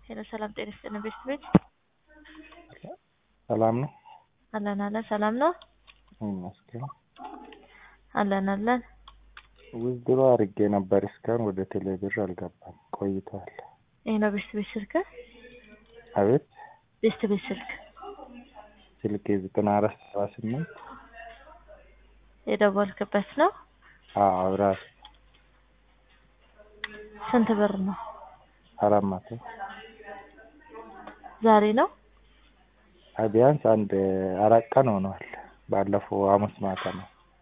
ሄሎ ሰላም ጤና ይስጥልን ቤት ቤት ሰላም ነው አለን አለን ሰላም ነው ይመስገን። አለን አለን ዊዝድሮ አድርጌ ነበር እስካሁን ወደ ቴሌብር አልገባም ቆይቷል። ይህ ነው ቤት ቤት ስልክ አቤት ቤት ቤት ስልክ ስልክ ዘጠና አራት ሰባ ስምንት የደወልክበት ነው አዎ ራሱ ስንት ብር ነው አራት መቶ ዛሬ ነው አይ ቢያንስ አንድ አራት ቀን ሆኗል። ባለፈው ሐሙስ ማታ ነው።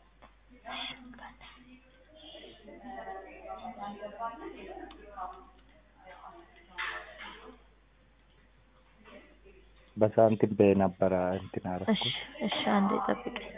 በሳንቲም በነበረ እንትን እሺ አደረኩት። እሺ አንዴ ጠብቀኝ